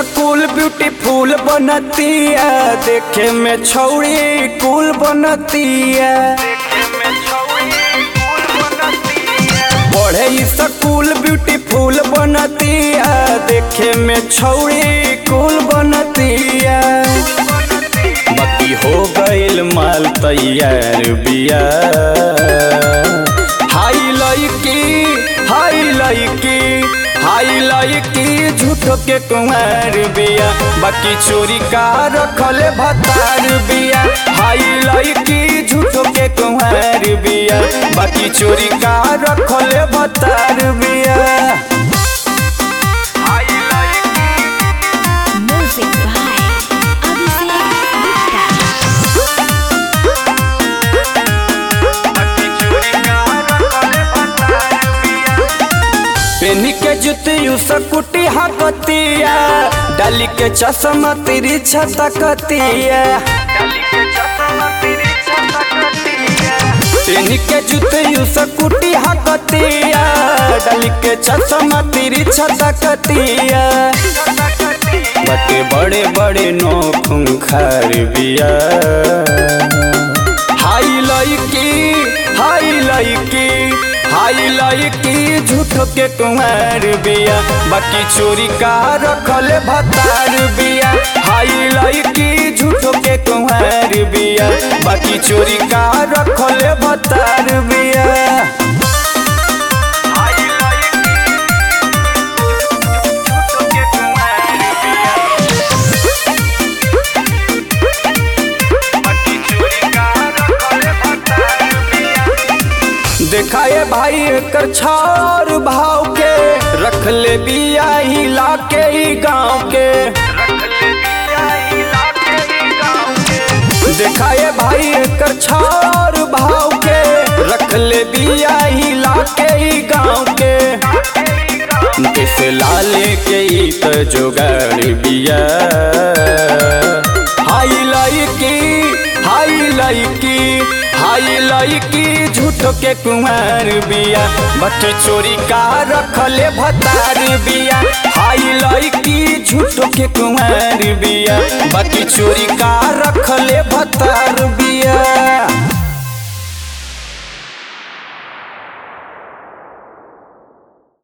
School beautiful बनतिया देखे में छौड़ी कूल बनतिया पढ़े स्कूल ब्यूटीफुल बनतिया देखे में छौड़ी कूल बनतिया बाकी हो गइल माल तैयार बिया हाई लड़की हाई लड़की हाई लड़की झूठो के कुमार बिया बाकी चोरी का रखले भतार बिया हाई लड़की झूठो के कुमार बिया बाकी चोरी का रखले भतार बिया Music by Abhishek Gupta. पेनी के जुतियू सकुटी हकतिया डाली के चश्मा तेरी छतकतिया पेनी के जुतियू सकुटी हकतिया डाली के चश्मा तेरी छतकतिया बटे बड़े बड़े नोखुम खार बिया हाई लड़की हाई लड़की हाई लड़की झूठो के कुमार बिया बाकी चोरी का रखले भतार बिया हाई लड़की झूठो के कुमार बिया बाकी चोरी का रखले भतार बिया देखाए भाई एकर छार भाव के रख ले बिया हिला के ही गाँव के देखाए भाई एकर छार भाव के रख ले बिया हिला के ही गाँव के कैसे लाले के ही तो जोगाड़ बिया हाई लड़की हाई लड़की हाई लड़की झूठो के कुमार बिया बट चोरी का रखले भतार बिया हाई लड़की झूठो के कुमार बिया बाकी चोरी का रखले भतार बिया